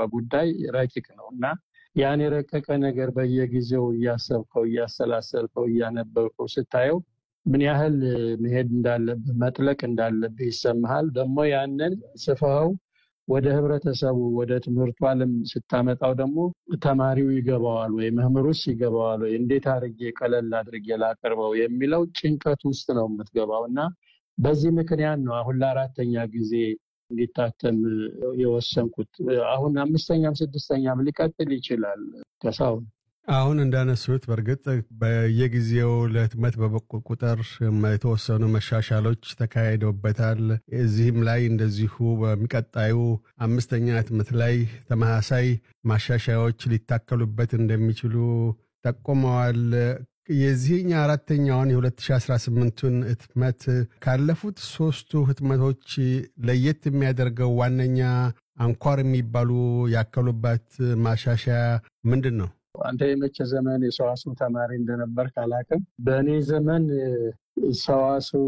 ጉዳይ ረቂቅ ነው እና ያን የረቀቀ ነገር በየጊዜው እያሰብከው እያሰላሰልከው እያነበብከው ስታየው ምን ያህል መሄድ እንዳለብህ መጥለቅ እንዳለብህ ይሰማሃል። ደግሞ ያንን ጽፈኸው ወደ ህብረተሰቡ ወደ ትምህርቱ ዓለም ስታመጣው ደግሞ ተማሪው ይገባዋል ወይ መምህሩስ ይገባዋል ወይ እንዴት አድርጌ ቀለል አድርጌ ላቀርበው የሚለው ጭንቀት ውስጥ ነው የምትገባው እና በዚህ ምክንያት ነው አሁን ለአራተኛ ጊዜ እንዲታተም የወሰንኩት። አሁን አምስተኛም ስድስተኛም ሊቀጥል ይችላል። ከሳሁን አሁን እንዳነሱት በእርግጥ በየጊዜው ለህትመት በበቁ ቁጥር የተወሰኑ መሻሻሎች ተካሂደውበታል። እዚህም ላይ እንደዚሁ በሚቀጣዩ አምስተኛ ህትመት ላይ ተመሳሳይ ማሻሻያዎች ሊታከሉበት እንደሚችሉ ጠቁመዋል። የዚህኛ አራተኛውን የ2018ቱን ህትመት ካለፉት ሶስቱ ህትመቶች ለየት የሚያደርገው ዋነኛ አንኳር የሚባሉ ያከሉበት ማሻሻያ ምንድን ነው? አንተ የመቼ ዘመን የሰዋስው ተማሪ እንደነበር ካላቅም በእኔ ዘመን ሰዋስው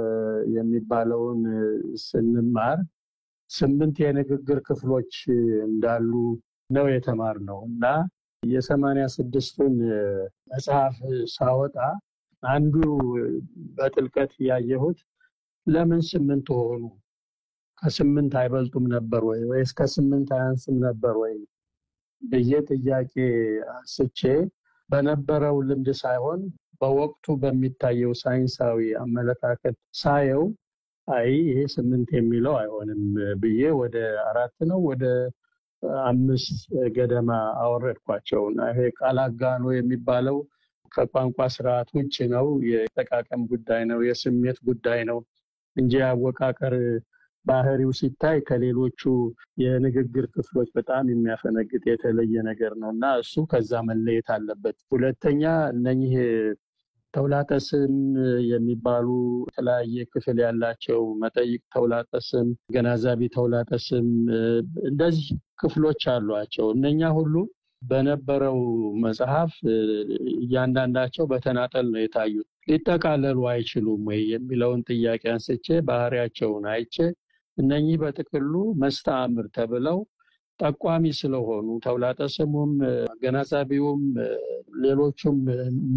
የሚባለውን ስንማር ስምንት የንግግር ክፍሎች እንዳሉ ነው የተማርነው እና የሰማንያ ስድስቱን መጽሐፍ ሳወጣ አንዱ በጥልቀት ያየሁት ለምን ስምንት ሆኑ? ከስምንት አይበልጡም ነበር ወይ ወይስ ከስምንት አያንስም ነበር ወይ ብዬ ጥያቄ አንስቼ በነበረው ልምድ ሳይሆን በወቅቱ በሚታየው ሳይንሳዊ አመለካከት ሳየው አይ ይሄ ስምንት የሚለው አይሆንም ብዬ ወደ አራት ነው ወደ አምስት ገደማ አወረድኳቸው እና ይሄ ቃል አጋኖ የሚባለው ከቋንቋ ስርዓት ውጭ ነው። የጠቃቀም ጉዳይ ነው፣ የስሜት ጉዳይ ነው እንጂ አወቃቀር ባህሪው ሲታይ ከሌሎቹ የንግግር ክፍሎች በጣም የሚያፈነግጥ የተለየ ነገር ነው እና እሱ ከዛ መለየት አለበት። ሁለተኛ እነኚህ ተውላጠ ስም የሚባሉ የተለያየ ክፍል ያላቸው መጠይቅ ተውላጠ ስም፣ ገናዛቢ ተውላጠ ስም እንደዚህ ክፍሎች አሏቸው። እነኛ ሁሉ በነበረው መጽሐፍ እያንዳንዳቸው በተናጠል ነው የታዩት። ሊጠቃለሉ አይችሉም ወይ የሚለውን ጥያቄ አንስቼ ባህሪያቸውን አይቼ እነኚህ በጥቅሉ መስተአምር ተብለው ጠቋሚ ስለሆኑ ተውላጠ ስሙም አገናዛቢውም ሌሎቹም